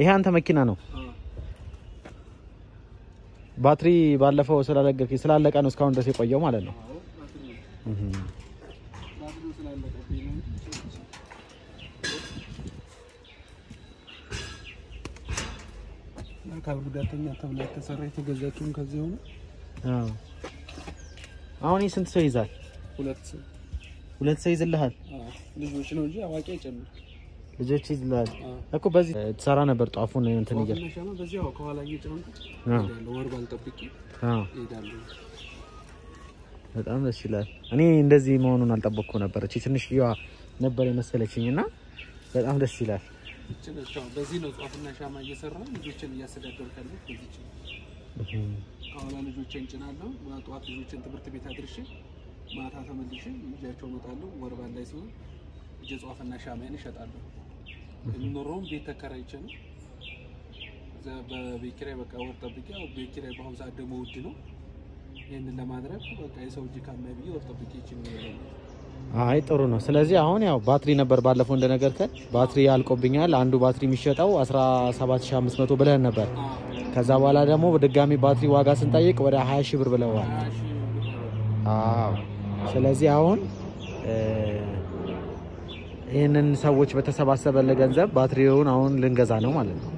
ይሄ አንተ መኪና ነው። ባትሪ ባለፈው ስላለቀ ስላለቀ ነው እስካሁን ድረስ የቆየው ማለት ነው። እህ አካል ጉዳተኛ ተብላ የተሰራ የተገዛችውም ከዚህ ሆነ አዎ። አሁን ይህ ስንት ሰው ይዛል? ሁለት ሰው ሁለት ሰው ይዝልሃል። አዎ፣ ልጆች ነው እንጂ አዋቂ አይጨምር። ልጆች ይዝልሃል አዎ። እኮ በዚህ ትሰራ ነበር ጧፉን እንትን እያል ዋና ሻማ በዚህ ያው ከኋላ እየጫንኩ አዎ። እሄዳለሁ። ወር ባልጠብቄ አዎ እሄዳለሁ። በጣም ደስ ይላል። እኔ እንደዚህ መሆኑን አልጠበቅኩ ነበር። እቺ ትንሽዬዋ ነበር የመሰለችኝ እና በጣም ደስ ይላል። ይቺ ነች። አዎ፣ በዚህ ነው ጧፍና ሻማ እየሰራሁ ልጆችን እያስተዳደርኩ ያለሁት በዚች ነው። ከኋላ ልጆችን ጭናለሁ። ጠዋት ልጆችን ትምህርት ቤት አድርሼ ማታ ተመልሼ ልጃቸው እመጣለሁ። ወር ባል ላይ ሲሆን እጀ ጧፍና ሻማዬን እሸጣለሁ። የምኖረውም ቤት ተከራይቼ ነው። እዛ በቤት ኪራይ በቃ ወር ጠብቄ፣ ያው ቤት ኪራይ በአሁኑ ሰዓት ደግሞ ውድ ነው። ይህንን ለማድረግ በቃ የሰው እጅ ካማይ ብዬ ወር ጠብቄ ይችን ነው አይ ጥሩ ነው። ስለዚህ አሁን ያው ባትሪ ነበር ባለፈው እንደነገርከን ባትሪ አልቆብኛል። አንዱ ባትሪ የሚሸጠው 17500 ብለህን ነበር። ከዛ በኋላ ደግሞ ድጋሚ ባትሪ ዋጋ ስንጠይቅ ወደ 20 ሺህ ብር ብለዋል። አዎ። ስለዚህ አሁን እ ይህንን ሰዎች በተሰባሰበለ ገንዘብ ባትሪውን አሁን ልንገዛ ነው ማለት ነው።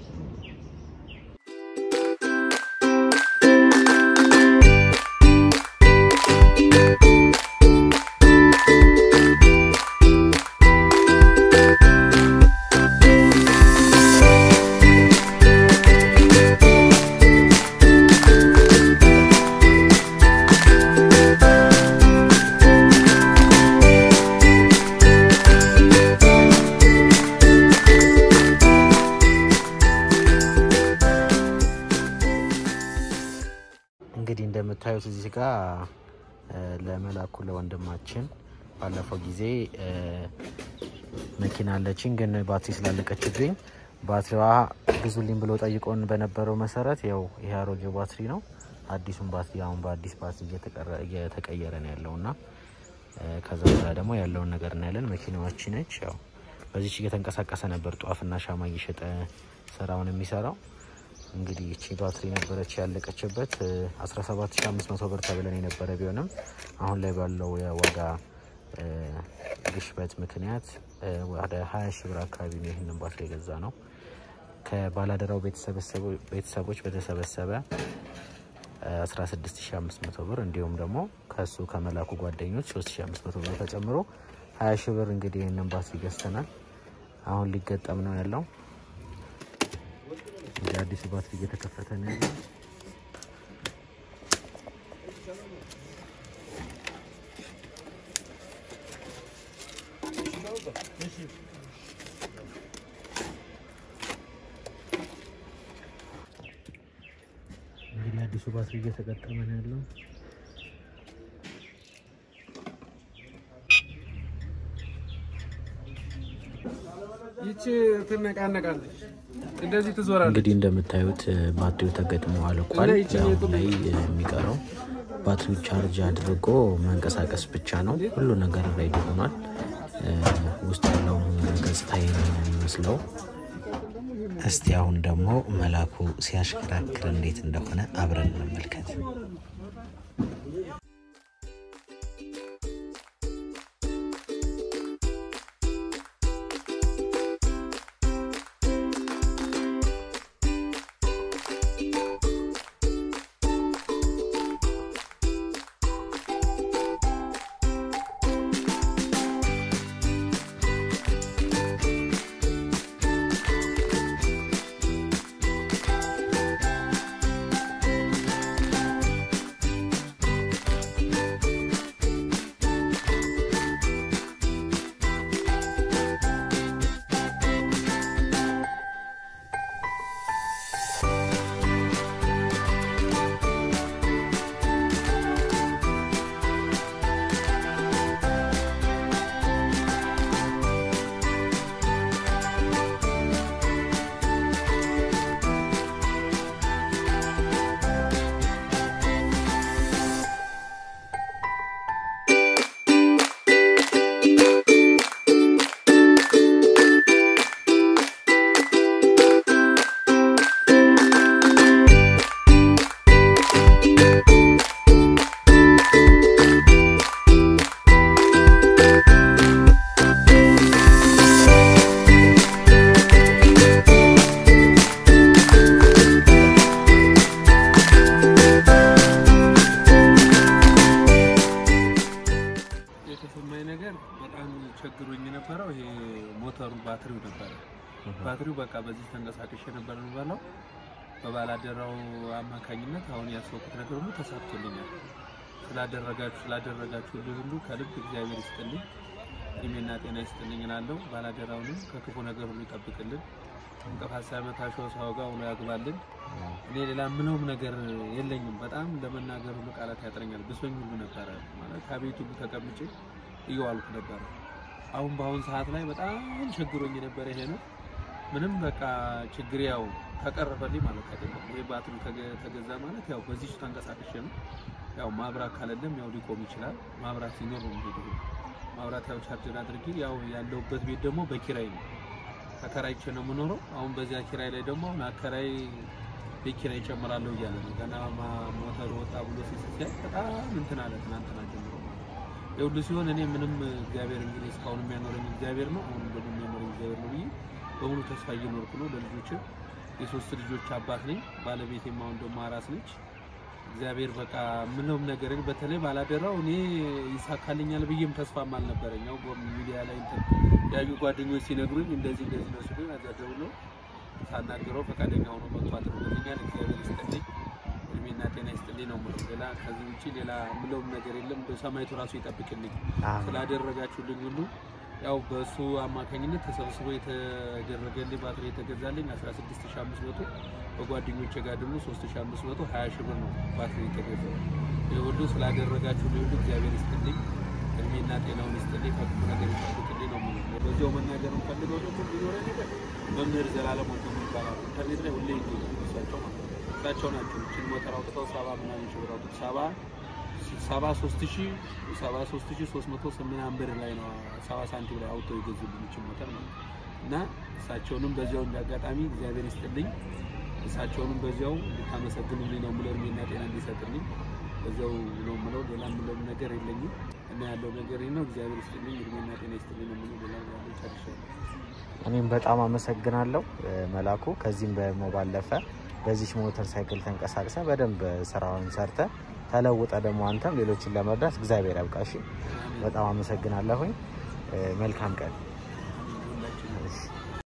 እንግዲህ እንደምታዩት እዚህ ጋር እ ለመላኩ ለወንድማችን ባለፈው ጊዜ እ መኪና አለችኝ ግን ባትሪ ስላለቀችብኝ ባትሪዋ ግዙልኝ ብሎ ጠይቆን በነበረው መሰረት ያው ይሄ አሮጌው ባትሪ ነው። አዲሱን ባትሪ አሁን በአዲስ ባትሪ እየተቀረ- እየተቀየረ ነው ያለው እና እ ከዛ በኋላ ደግሞ ያለውን ነገር እናያለን። መኪናዋች ነች ያው በዚች እየተንቀሳቀሰ ነበር ጧፍና ሻማ እየሸጠ ስራውን የሚሰራው። እንግዲህ እቺ ባትሪ ነበረች ያለቀችበት እ 17500 ብር ተብለን የነበረ ቢሆንም አሁን ላይ ባለው የዋጋ እ ግሽበት ምክንያት እ ወደ 20 ሺህ ብር አካባቢ ነው ይህንን ባትሪ የገዛ ነው። ከባላደራው ቤተሰበሰቡ- ቤተሰቦች በተሰበሰበ እ 16500 ብር እንዲሁም ደግሞ ከሱ ከመላኩ ጓደኞች 3500 ብር ተጨምሮ 20 ሺህ ብር እንግዲህ ይህንን ባትሪ ገዝተናል። አሁን ሊገጠም ነው ያለው። እንግዲህ አዲሱ ባትሪ እየተከፈተ ነው ያለው። እንግዲህ አዲሱ ባትሪ እየተገጠመ ነው ያለው። ይቺ ትነቃነቃለች፣ እንደዚህ ትዞራለች። እንግዲህ እንደምታዩት እ ባትሪው ተገጥሞ አልቋል። አሁን ላይ የሚቀረው ባትሪው ቻርጅ አድርጎ መንቀሳቀስ ብቻ ነው። ሁሉ ነገር ሬዲ ሆኗል። እ ውስጥ ያለው ገጽታ ይሄን ነው የሚመስለው። እስቲ አሁን ደግሞ መላኩ ሲያሽከራክር እንዴት እንደሆነ አብረን እንመልከት። የነበረው ይሄ ሞተሩ ባትሪው ነበረ። ባትሪው በቃ በዚህ ተንቀሳቅሼ ነበር የምበላው። በባላደራው አማካኝነት አሁን ያሰብኩት ነገር ሁሉ ተሳክቶልኛል። ስላደረጋችሁ ስላደረጋችሁ ሁሉ ከልብ እግዚአብሔር ይስጥልኝ፣ እድሜና ጤና ይስጥልኝ እላለሁ። ባላደራውንም ከክፉ ነገር ሁሉ ይጠብቅልን፣ እንቅፋት ሳይመታቸው ሰው ጋር ውሎ ያግባልን። እኔ ሌላ ምነውም ነገር የለኝም። በጣም ለመናገር ሁሉ ቃላት ያጥረኛል። ብሶኝ ሁሉ ነበረ ማለት ከቤት ሁሉ ተቀምጬ እየዋልኩ ነበረ። አሁን በአሁን ሰዓት ላይ በጣም ችግሮኝ የነበረ ይሄ ነው። ምንም በቃ ችግር ያው ተቀረፈልኝ ማለት አይደለም። ይሄ ባትሪ ተገ- ተገዛ ማለት ያው በዚህ ተንቀሳቅሼ ነው። ያው ማብራት ካለለም ያው ሊቆም ይችላል። ማብራት ሲኖር ነው የሚሄደው። ማብራት ያው ቻርጀር አድርጌ ያው ያለሁበት ቤት ደግሞ በኪራይ ነው ተከራይቼ ነው የምኖረው። አሁን በዚያ ኪራይ ላይ ደግሞ አሁን አከራይ ቤት ኪራይ እጨምራለሁ እያለ ነው። ገና ማ- ሞተር ወጣ ብሎ ሲስሲያ በጣም እንትን አለ ትናንትና ጀምሮ ማለት ነው። የሁሉ ሲሆን እኔ ምንም እግዚአብሔር እንግዲህ እስካሁን የሚያኖረኝ እግዚአብሔር ነው። አሁን ደግሞ የሚያኖረኝ እግዚአብሔር ነው ብዬ በሙሉ ተስፋ እየኖርኩ ነው። ለልጆች የሶስት ልጆች አባት ነኝ። ባለቤቴም አሁን ደግሞ አራስ ነች። እግዚአብሔር በቃ ምንም ነገር በተለይ ባላደራው እኔ ይሳካልኛል ብዬም ተስፋም አልነበረኝ። ያው ሚዲያ ላይ እንትን ያዩ ጓደኞች ሲነግሩኝ እንደዚህ እንደዚህ ነው ሲሉኝ አዛ ደውሎ ሳናገረው ፈቃደኛ ሆኖ መጥቶ አድርጎልኛል። እግዚአብሔር ይስጥልኝ፣ እድሜና ጤና ይስጥልኝ ነው የምለው። ሌላ ከዚህ ውጭ ሌላ ምለውም ነገር የለም። እንደው ሰማይቱ ራሱ ይጠብቅልኝ አሜን። ስላደረጋችሁልኝ ሁሉ ያው በእሱ አማካኝነት ተሰብስቦ የተደረገልኝ ባትሪ የተገዛልኝ 16500 በጓደኞቼ ጋር ደግሞ 3500 20 ሺህ ብር ነው ባትሪ የተገዛው። ይህ ሁሉ ስላደረጋችሁልኝ ሁሉ እግዚአብሔር ይስጥልኝ፣ እድሜና ጤናውን ይስጥልኝ፣ ከክፉ ነገር ይጠብቅልኝ ነው የምለው። በዚያው መናገር የምፈልገው ደግሞ ቢኖረኝ ነገር መምህር ዘላለም ወንድሙ ይባላል። ኢንተርኔት ላይ ሁሌ ይገኛል። እሳቸው ማለት ነው። እሳቸው ናቸው ይህችን ሞተር አውጥተው ሰባ ምናምን ሺህ ብር አውጥተው ሰባ ሰባ ሶስት ሺህ ሰባ ሶስት ሺህ ሶስት መቶ ስምንት ብር ላይ ነው ሰባ ሳንቲም ላይ አውጥተው የገዙልኝ ይህችን ሞተር ማለት ነው። እና እሳቸውንም በዚያው እንዳጋጣሚ እግዚአብሔር ይስጥልኝ እሳቸውንም በዚያው እንድታመሰግኑልኝ ነው የምለው። እድሜና ጤና እንዲሰጥልኝ በዚያው ነው የምለው። ሌላ የምለውም ነገር የለኝም እና ያለው ነገር ይህ ነው። እግዚአብሔር ይስጥልኝ፣ እድሜና ጤና ይስጥልኝ ነው የምለው። ሌላ ያለው ጨርሻለሁ። እኔም በጣም አመሰግናለሁ እ፣ መላኩ። ከዚህም ደግሞ ባለፈ በዚች ሞተር ሳይክል ተንቀሳቅሰ በደንብ ስራውን ሰርተ ተለውጠ ደግሞ አንተም ሌሎችን ለመርዳት እግዚአብሔር ያብቃሽ። በጣም አመሰግናለሁኝ። እ፣ መልካም ቀን። ሁላችንም እሺ።